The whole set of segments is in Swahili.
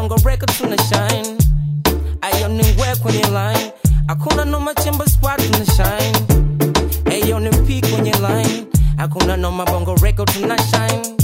bongo record tuna shine ayo ni ngwe kwenye line hakuna noma chimba spot tuna shine ayo ni p kwenye line hakuna noma bongo record tuna shine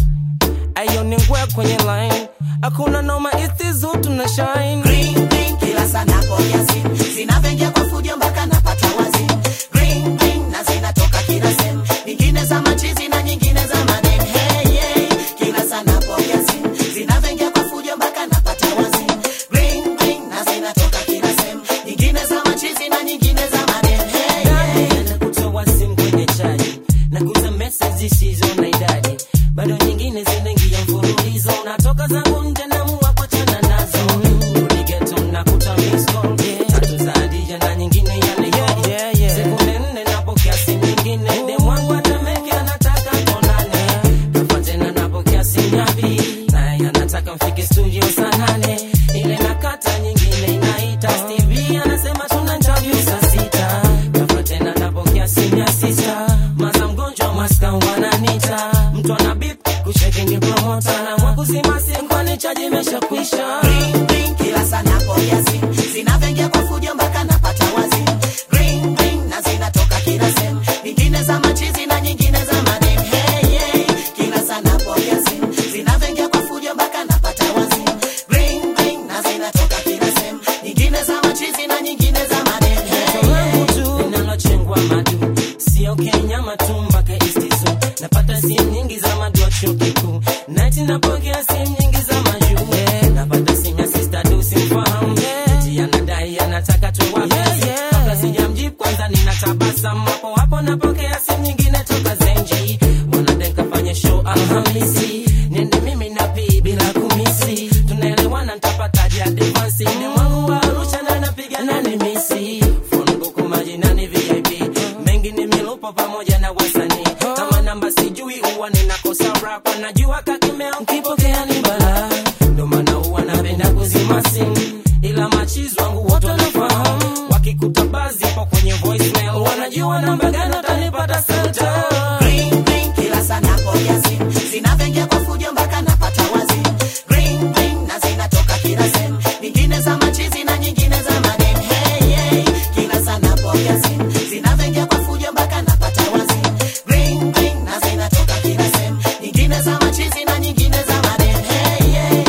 ayo ni ngwe kwenye line hakuna noma istizu tuna shine Green, green, kila sana pokea simu zinavyoingia kwa fujo mpaka napata wazimu green, green, na zinatoka kila sehemu nyingine za machizi na nyingine za maneno hey, hey, kila sana pokea simu zinavyoingia kwa fujo mpaka napata wazimu green, green, na zinatoka kila sehemu nyingine za machizi na nyingine za maneno hey, hey. Ndani na kutoa simu kwenye chaji na kuza message zisizo na idadi bado nyingine zinaingia mfululizo natoka zangu nje na mua kuachana nazo rudi ghetto na kuta miss call tatu za Hadija na nyingine ya Nicole sekunde nne napokea simu nyingine dem wangu atameke anataka tonane kafa tena napokea simu ya pili naye anataka mfike studio saa nane ile nakata nyingine inaita Stevie anasema tuna interview saa sita kafa tena napokea simu ya sista maza mgonjwa maska wananita mtu ana bip kucheki ni promota na mwakuzima simu kwani chaji imeshakwisha Green, green, kila sana pokea simu zinavyoingia kwa fujo mpaka napata wazimu green, green, na zinatoka kila sehemu nyingine za machizi na nyingine za maneno hey, hey, kila sana pokea simu zinavyoingia kwa fujo mpaka napata wazimu green, green, na zinatoka kila sehemu nyingine za machizi na nyingine za maneno hey, langu tu linalochengwa madu sio kenya matumba ka istizu napata simu nyingi za madu wa chuo kikuu nati napokea simu nyingi za majuu yeah. napata simu ya sista du simfahamu eti anadai anataka tuwape kabla sijamjibu kwanza ninatabasamu hapo hapo napokea simu nyingine toka zenji wanadeka fanye show alhamisi nende mimi na pii bila kumisi tunaelewana ntapataje advansi ni mwangu wa arusha na napiga nani misi phone book majinani vip mengi ni milupo pamoja na wasanii kama namba sijui huwa ninakosa rap najua kakimeo nkipokea ni bala ndo maana huwa napenda kuzima simu ila machizi wangu wote wanafahamu wakikuta bazi po kwenye voicemail wanajua namba gani watanipata senta Green, green, kila sana pokea simu zinavyoingia kwa fujo mpaka napata wazimu green, green, na zinatoka kila sehemu nyingine za machizi na nyingine za maneno hey, hey, kila sana pokea simu zinavyoingia kwa fujo mpaka napata wazimu green, green, na zinatoka kila sehemu nyingine za machizi na nyingine za maneno hey, hey.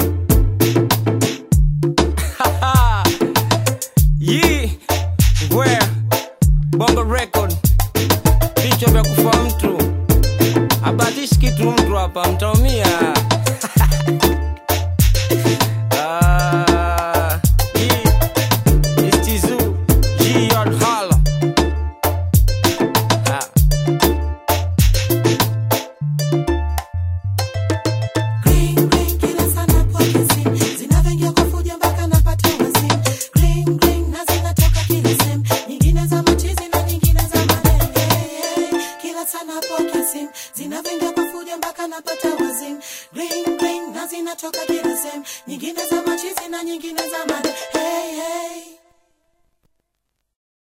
Yi, where bongo record vichwa vya kufa mtu abatishi kitu mtu hapa mtaumia Ah, Yi, it's Tizu, G Yard Holla. Ah. Green, green, kila sana pokea simu zinavyoingia kwa fujo mpaka napata wazimu green, green, na zinatoka kila sehemu nyingine za machizi na nyingine za maneno hey, hey, kila sana pokea simu zinavyoingia kwa fujo mpaka napata wazimu green, green, na zinatoka kila sehemu nyingine za machizi na nyingine za maneno